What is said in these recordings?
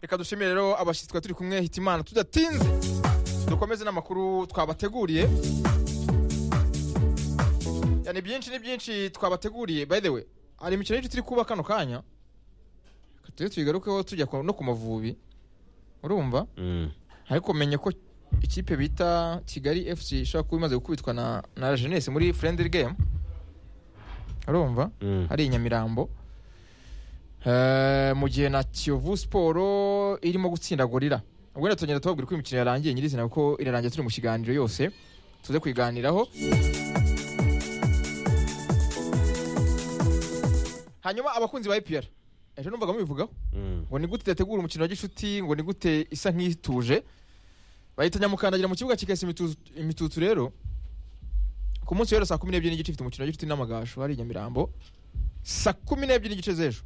reka dushimire rero abashyitsi twari turi kumwe hitimana tudatinze dukomeze n'amakuru twabateguriye Ya, ni byinshi ni byinshi twabateguriye by the way hari imikino y'inshi turi kuba kano kanya Reka tujye tuyigarukeho tujya ku- no ku mavubi urumva Mm. ariko menye ko ikipe bita kigali fc ishobora kuba imaze gukubitwa na na La jeunesse muri friendly game urumva Mm. hari i nyamirambo Eh, mu gihe na kiyovu siporo irimo gutsinda gorira ubwo tugenda tubabwira ko imikino yarangiye nyirizina kuko irarangiye turi mu kiganiro yose tuze kuyiganiraho hanyuma abakunzi ba ipr ejo numvaga mubivugaho Mm. ngo ni gute idategura umukino wa gishuti ngo ni gute isa nk'ituje bahita nyamukandagira mu kibuga kikahesa imitu- imitutu rero ku munsi wera saa kumi n'ebyiri n'igice ifite umukino wa gishuti n'amagasho hari i nyamirambo saa kumi n'ebyiri n'igice z'ejo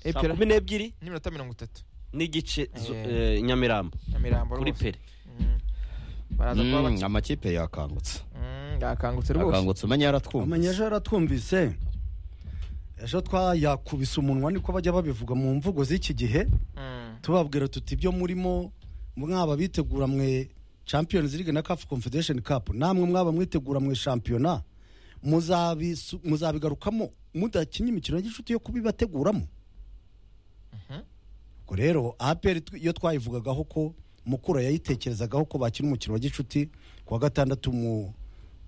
saa Epera- kumi n'ebyiri n'iminota mirongo itatu n'igice zo- Eh. eh, nyamirambo nyamirambo kuri rwose pere Mm. baraza kuba Mm, bake amakipe yakangutse Mm, yakangutse rwose yakangutse umenya amenya yaratwumva ejo yaratwumvise ejo twayakubise umunwa niko bajya babivuga mu mvugo z'iki gihe Mm. tubabwira tuti ibyo murimo mwaba bitegura mwe champions league na caf confederation cup namwe mwaba mwitegura mwe shampiyona muzabisu- muzabigarukamo mudakinnye imikino y'inshuti yo kubibateguramo ubwo rero apr iyo twayivugagaho ko mukura yayitekerezagaho ko bakina umukino wa gicuti ku wa gatandatu mu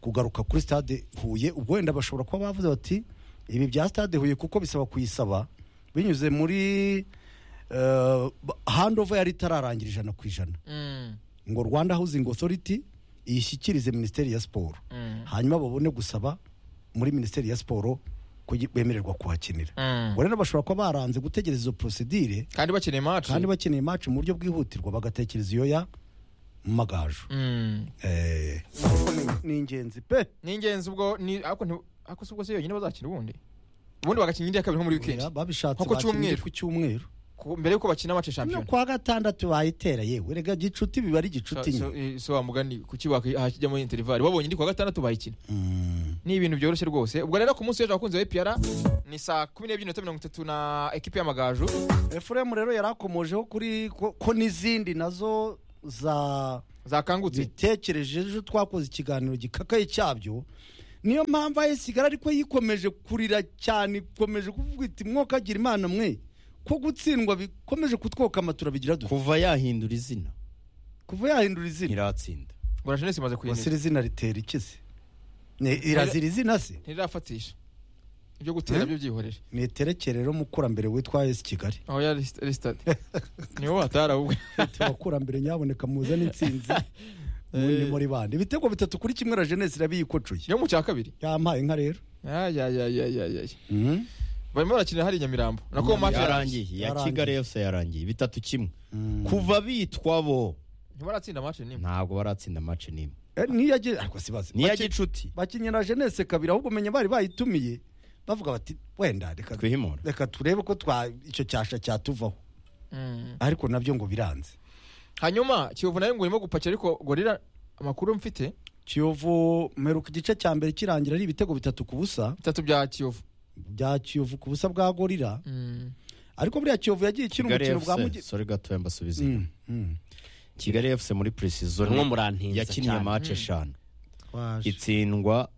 kugaruka kuri stade huye ubwo wenda bashobora kuba bavuze bati ibi bya stade huye kuko bisaba kuyisaba binyuze muri eh, handover yari itararangira ijana ku ijana Mm. ngo rwanda housing authority iyishyikirize minisiteri ya siporo Mm. hanyuma babone gusaba muri minisiteri ya siporo ko bemererwa kuhakinira Mm. ubwo rero bashobora kuba baranze gutegereza izo porosidire kandi bakeneye match kandi bakeneye match mu buryo bwihutirwa bagatekereza iyo ya magaju Mm. Eh, ni ingenzi pe ni ingenzi ubwo ni ariko nti- ariko si ubwo si yonyine bazakina ubundi ubundi bagakina indi ya kabiri nko muri weekend Oya, babishatse Nko ku bakina cyumweru. ku cyumweru Ku- mbere yuko bakina match no shampiyona kwa gatandatu bayitera yewe rega gicuti biba ari gicuti So- nyine so- eh, so wa mugani kuki wak- hakijyamo interivali wabonye indi kuwa gatandatu bayikina Mm. ni ibintu byoroshye rwose ubwo rero ku munsi w'ejo abakunzi ba epr ni saa kumi n'ebyiri n'iminota mirongo itatu na ekipi y'amagaju efuremu rero yari akomojeho kuri ko ko n'izindi nazo za zakangutse zitekereje ejo twakoze ikiganiro gikakaye cyabyo niyo mpamvu ayisigara ariko yikomeje kurira cyane ikomeje kuvuga iti mwokagira imana mwe ko gutsindwa bikomeje kutwoka amatura bigira dute kuva yahindura izina kuva yahindura izina ntiratsinda ngo jenesi imaze wasira kuyinira izina ritera iki se Ni- irazira izina se ntirafatisha ibyo gutera Eh? byo byihorere niterekere rero mukurambere witwa esi kigali aho yari ari sitade ni wowe hatari ahubwo abakurambere nyaboneka muzane intsinzi Eh. ni muri bande ibitego bitatu kuri kimwe na jenesi irabiyikocuye yo mu cya kabiri yampaye inka rero ayayayayayay Mhm. barimo barakinira hari i nyamirambo nako match yarangiye iya Yarangiye. kigali yose yarangiye bitatu kimwe Mm. kuva bitwa bo ntibaratsinda match nimwe ntabwo baratsinda match n'imwe Eh, niyo yagiye ariko sibaze niya gicuti bakinyira jenese kabiri ahubwo umenya bari bayitumiye bavuga bati wenda reka twihimura reka turebe ko twa icyo cyasha cyatuvaho Mm. ariko nabyo ngo biranze hanyuma kiyovu nayo ngo irimo gupakira ariko gorira amakuru mfite kiyovu mperuka igice cya mbere kirangira ari ibitego bitatu ku busa bitatu bya kiyovu bya kiyovu ku busa bwa gorira Mm. ariko buriya kiyovu yagiye ikina kigali umukino bwa mugi fc sore gatoya mbasubiza Mm, mm. kigali fc muri precision Mwe murantinza yakinnye cyane. match Mm. eshanu Twaje. itsindwa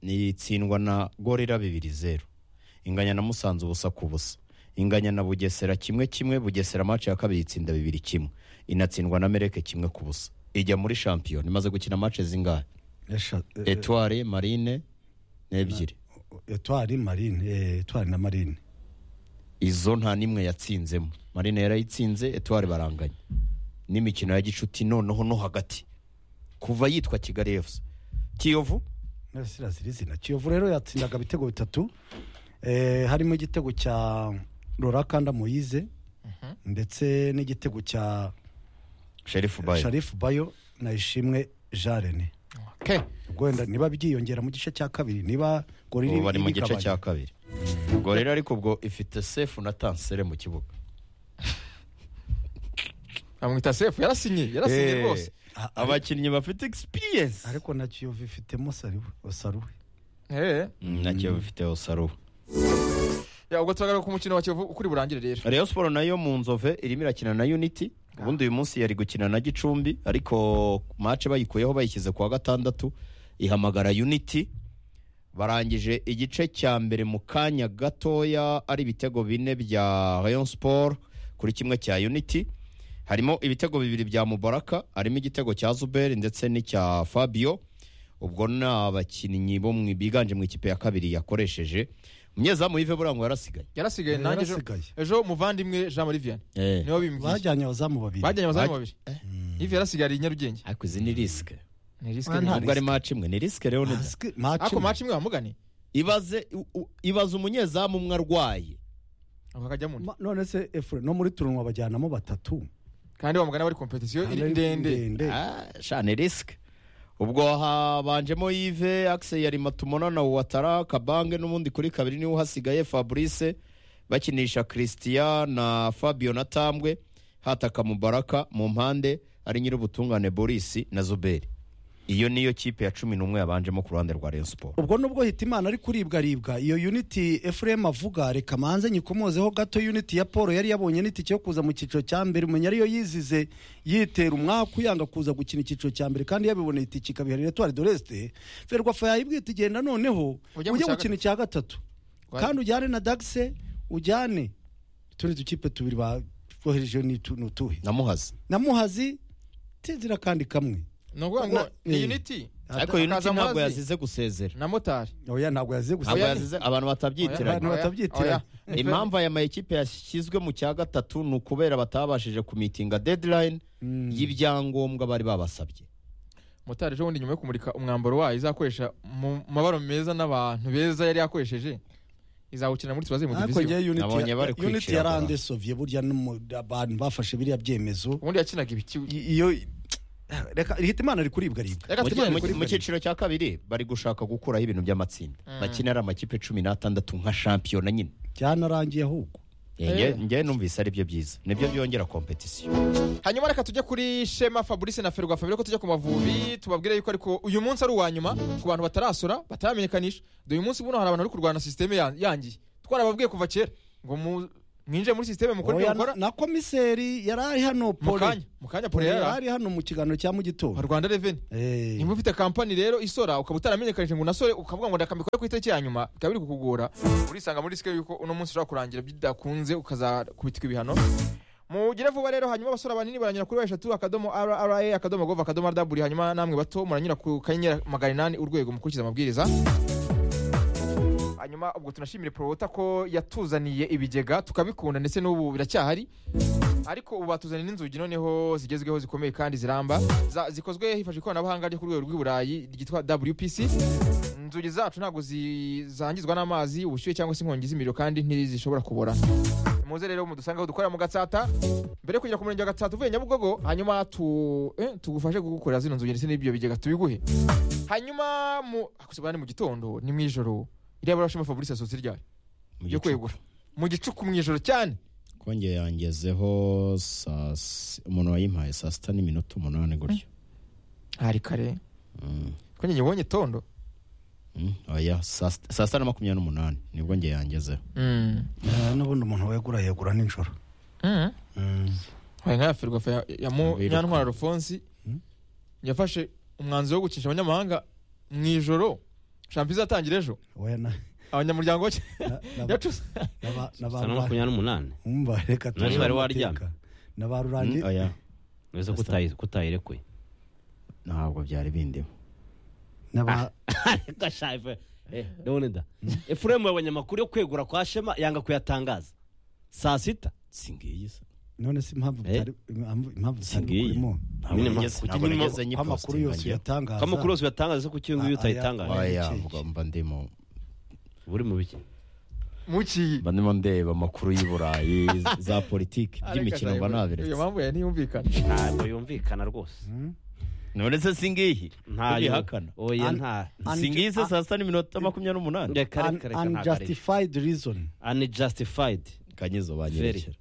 ni itsindwa na gorira bibiri zeru inganya na musanze ubusa ku busa inganya na bugesera kimwe kimwe bugesera match ya kabiri itsinda bibiri kimwe inatsindwa na mereke kimwe ku busa ijya muri shampiyona imaze gukina match zingahe Esha- eh, eh, etware marine n'ebyiri etwari marine eh, etwari na marine izo nta n'imwe yatsinzemo marine yarayitsinze etware baranganya n'imikino ya gicuti noneho no hagati kuva yitwa kigali fc kiyovu sirazira izina kiyovu rero yatsindaga ibitego bitatu eh, harimo igitego cya rorakanda moyize ndetse n'igitego cya sherifu bayo sharifu bayo na ishimwe jarene Okay. ubwo wenda niba byiyongera mu gice cya kabiri niba gori ubu bari mu gice cya kabiri ubwo rero ariko ubwo ifite sefu na tansere mu kibuga bamwita sefu yarasinye yarasinye Eh, rwose abakinnyi bafite egisipiriyensi ariko na kiyovu ifitemo sariwe saruwe Eh. nacyo bifite osaruwe Ya, ubwo turagaruka ku mukino wa kiyovu ukuri burangire rero Rayon Sport nayo mu nzove irimo irakina na Unity ubundi uyu munsi yari gukina na Gicumbi ariko match bayikuyeho bayishyize ku wa gatandatu ihamagara Unity barangije igice cya mbere mu kanya gatoya ari ibitego bine bya Rayon Sport kuri kimwe cya Unity harimo ibitego bibiri bya Mubaraka harimo igitego cya Zuber ndetse n'icya Fabio ubwo ni abakinnyi bo mu biganje mu ikipe ya kabiri yakoresheje umunyezamu Yves Burango yarasigaye yarasigaye nanjye ejo Yarasigaye. ejo muvandimwe jean marie vianney niwe bimbwiye bajyanye abazamu babiri bajyanye abazamu Baj- babiri ivi yarasigariye i nyarugenge ariko izi ni risike ni risike Ah, nta ntabwo nubwo ari match imwe ni risike rero ni Mask- match ariko imwe. maci imwe wamugane ibaze u- u- ibaze umunyezamu umwe arwaye ako kajya mu Ma- none se efure no muri turanwa bajyanamo batatu kandi bamugana bari kompetisiyo iri ndende Ah, sha ni risike ubwo habanjemo yive akise yari matumona na watara kabange n'ubundi kuri kabiri niwe uhasigaye fabrice bakinisha christian na fabio na tambwe hataka mubaraka mu mpande ari nyir'ubutungane boris na zuberi iyo niyo kipe ya cumi n'umwe yabanjemo ku ruhande rwa rayon sport ubwo nubwo hita imana ari kuribwa ribwa iyo unity efuremu avuga reka manze nyikomozeho gato unity ya paul yari yabonye n'itike yo kuza mu cyiciro cya mbere umenya ariyo yizize yitera umwaku yanga kuza gukina icyiciro cya mbere kandi yabiboneye itike ikabiha retoire de l'est ferwafa yayibwiye iti genda noneho Ujye ujye mu cya gukina icya gatatu kandi ujyane na dagise ujyane utundi dukipe tubiri bohereje ni utu- ni utuhe namuhaze na muhazi tinzira kandi kamwe ni ukuvuga ngo ni Eh. unity ariko unity Akaza ntabwo Muhazi. yazize gusezera na motari oya ntabwo yazize gusa ntabwo Oya, yazize abantu batabyitiranya Abantu batabyitiranya. impamvu aya makipe yashyizwe mu cya gatatu ni ukubera batabashije kumitinga deadline y'ibyangombwa bari babasabye motari ejo bundi nyuma yo kumurika umwambaro wayo izakoresha mu mabara meza n'abantu beza yari yakoresheje izawukina muri tubaze mu diviziyo hakurya unit Nabonye bari ya- unit kwicira yarande soviye burya n'umu- abantu bafashe biriya byemezo ubundi yakinaga ibiki I- iyo reka ihita imana ari kuribwa ribwa reka Mu ki- tujyane mu kuri ki- mu cyiciro cya kabiri bari gushaka gukuraho ibintu by'amatsinda bakina ari amakipe cumi n'atandatu nka shampiyona nyine byanarangiye ahubwo Eh. ngewe numvise ari byo byiza nibyo byongera kompetisiyo hanyuma reka tujye kuri shema fabrice na ferwa fabio ko tujya ku mavubi tubabwire yuko ariko uyu munsi ari uwa nyuma ku bantu batarasora bataramenyekanisha dore uyu munsi buno hari abantu bari kurwana na sisiteme ya- yangiye twarababwiye kuva kera ngo mu- mwinjire muri sisiteme mukore ibyo Oya, mukora na komiseri yari ari hano mu Pole. kanya mu kanya Pole pore yari yari ari hano mu kiganiro cya aha, mugitondo rwanda reveni Eh, niba ufite kampani rero isora ukaba utaramenyekanije ngo unasore ukavuga ngo ndakamikore ku itariki ya nyuma bikaba biri kukugora urisanga muri risike yuko uno munsi ushobora kurangira bidakunze ukazakubitirwa ibihano mugire vuba rero hanyuma abasore banini baranyura kuri eshatu akadomo rra akadomo gov akadomo rw hanyuma namwe bato muranyura ku kanyenyeri magana inani urwego mukurikiza amabwiriza hanyuma ubwo tunashimire porota ko yatuzaniye ibigega tukabikunda ndetse n'ubu biracyahari ariko ubu batuzaniye n'inzugi noneho zigezweho zikomeye kandi ziramba Za- zikozwe hifashishijwe ikoranabuhanga ryo ku rwego rw'i burayi ryitwa wpc inzugi zacu ntabwo zi- zangizwa n'amazi ubushyuhe cyangwa se inkongi z'imiriro kandi ntizishobora kubora muze rero mudusanga aho dukorera mu gatsata mbere yo kugera ku murenge wa gatsata uvuye nyabugogo hanyuma tu- eh, tugufashe kugukorera zino nzugi ndetse n'ibyo bigega tubiguhe hanyuma mu akusiba ni mu gitondo ni mu ijoro iriya barashima fabrice asohotse ryari yo kwegura mu gicuku mu ijoro cyane kongeye yangezeho saa si- umuntu wayimpaye saa sita n'iminota umunani gutyo hari kare Mm. ko nyine ubonye tondo Mm, oya saa sita saa sita na makumyabiri n'umunani nibwo ngewe yangezeho eh, n'ubundi umuntu wegura yegura nijoro Mm. hari nka ya ferwafa ya- ya mu- Biruka. nyantwara rufonsi Mm. yafashe umwanzuro wo gucisha abanyamahanga mu ijoro shampiyona izatangira ejo Oya, na- abanyamuryango bake na- na- yacuze na- na ba- saa na makumyabiri n'umunani Umva, reka Nari tuje bari mu waryamye. mateka. na ba Mm, rurangiye oya uretse ko Sasa. utayi- ko utayirekuye ntabwo byari bindimo na ba- gashaje ndabona da efuremu yabonye amakuru yo kwegura kwa shema yanga kuyatangaza saa sita singiyi se none se impamvu Eh. bitari- impamvu impamvu bitari Singiye. kurimo ntabwo Nyine nigeze- mpamvu- ntabwo kuki nyine nigeze ko nyipostinga amakuru yose njyewe. uyatangaza ko amakuru yose uyatangaza ko Ah, cyangwa utayitangaje ah, oya Cake. mvuga mba ndimo uri mu biki mukiyi mba ndimo ndeba amakuru y'i burayi za politiki by'imikino mba iyo nabiretse mpamvu ya ntiyumvikana ntabwo yumvikana rwose none se singiyi ntayihakana oya An- nta an- singiyi se saa sita n'iminota makumyabiri n'umunani reka An- reka reka ntabwo ari unjustified reason unjustified kanyizo banyerekera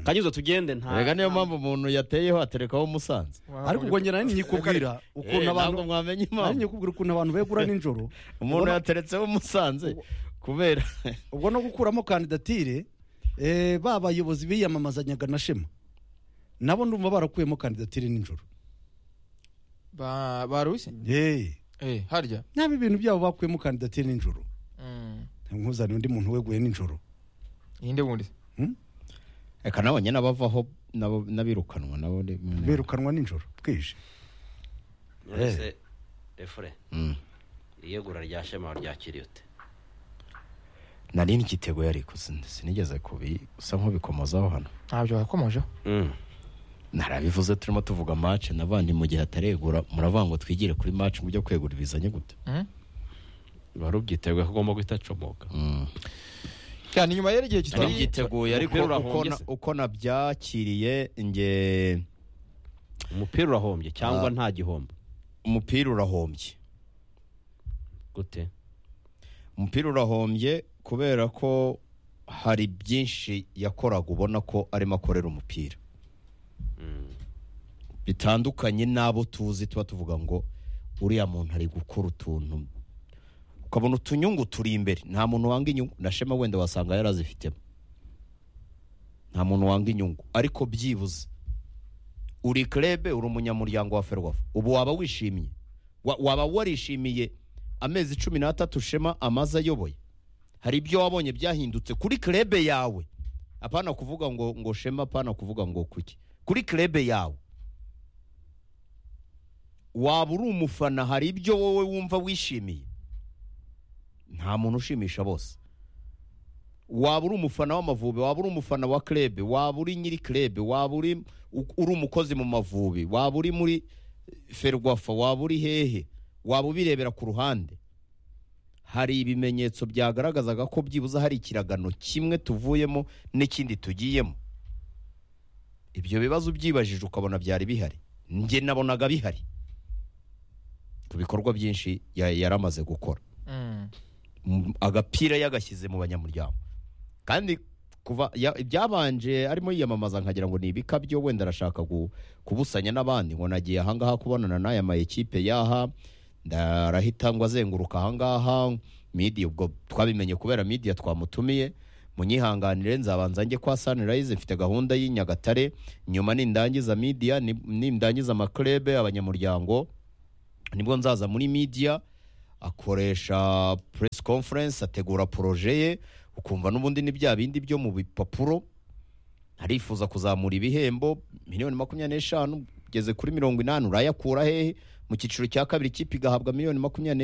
kanyuzo tugende nta rega niyo mpamvu umuntu yateyeho aterekaho musanze ariko ubwo njye nari nyikubwira Eh, ukuntu ntabwo abantu mwamenye nari impamvu nyikubwira ukuntu abantu begura nijoro umuntu yateretseho musanze kubera ubwo no gukuramo kandidatire eh, ba bayobozi biyamamazanyaga na shema nabo ndumva barakuyemo kandidatire nijoro Ba- barushye yeee Eh, harya naba ibintu byabo bakuyemo kandidatire nijoro Mm. nkuzaniye undi muntu weguye nijoro ninde wundi reka nabonye n'abavaho nabo- n'abirukanwa nabo ni- birukanwa nijoro bwije Nonese, refure Mm. iyegura rya shema ryakiriye ute nari nikiteguye ariko sin- sinigeze kubi usa nk'ubikomozaho hano ntabyo wakomojeho narabivuze turimo tuvuga match navandi mu gihe ataregura muravuga ngo twigire kuri match mu byo kwegura bizanye gute Mm. wari ubyiteguye ko ugomba guhita acomoka Mm. Ya, ni nyuma rero igihe nari kitari byiteguye ariko Umupira uko urahombye na- se. uko nabyakiriye nge umupira urahombye cyangwa nta gihombo umupira urahombye gute umupira urahombye kubera ko hari byinshi yakoraga ubona ko arimo akorera umupira bitandukanye n'abo tuzi tuba tuvuga ngo uriya muntu ari gukora utuntu ukabona utunyungu turi imbere nta muntu wanga inyungu na shema wenda wasanga yarazifitemo nta muntu wanga inyungu ariko byibuze uri kerebe uri umunyamuryango wa ferwafa ubu waba wishimye Wa- waba warishimiye amezi cumi n'atatu shema amaze ayoboye hari ibyo wabonye byahindutse kuri kerebe yawe apana kuvuga ngo ngo shema apana kuvuga ngo kuki kuri kerebe yawe waba uri umufana hari ibyo wowe wumva wishimiye nta muntu ushimisha bose waba uri umufana w'amavubi waba uri umufana wa krebe waba uri nyiri krebe waba uri u- uri umukozi mu mavubi waba uri muri ferwafa waba uri hehe waba ubirebera ku ruhande hari ibimenyetso byagaragazaga ko byibuze hari ikiragano kimwe tuvuyemo n'ikindi tugiyemo ibyo bibazo byibajije ukabona byari bihari njye nabonaga bihari ku bikorwa byinshi ya- yaramaze gukora Mm. M- agapira yagashyize mu banyamuryango kandi kuva ya- ibyabanje arimo yiyamamaza nkagira ngo ni ibikabyo wenda arashaka gu- kubusanya n'abandi ngo nagiye ahangaha kubonana n'aya ma ekipe yaha ndarahita ngo azenguruka ahangaha media ubwo twabimenye kubera media twamutumiye munyihanganire nzabanza njye kwa Sunrise mfite gahunda y'i Nyagatare nyuma nindangiza media ni- nindangiza amaklebe abanyamuryango nibwo nzaza muri media akoresha press conference ategura proje ye ukumva n'ubundi ni bya bindi byo mu bipapuro arifuza kuzamura ibihembo miliyoni makumyabiri n'eshanu ugeze kuri mirongo inani urayakura hehe mu cyiciro cya kabiri ikipe igahabwa miliyoni makumyabiri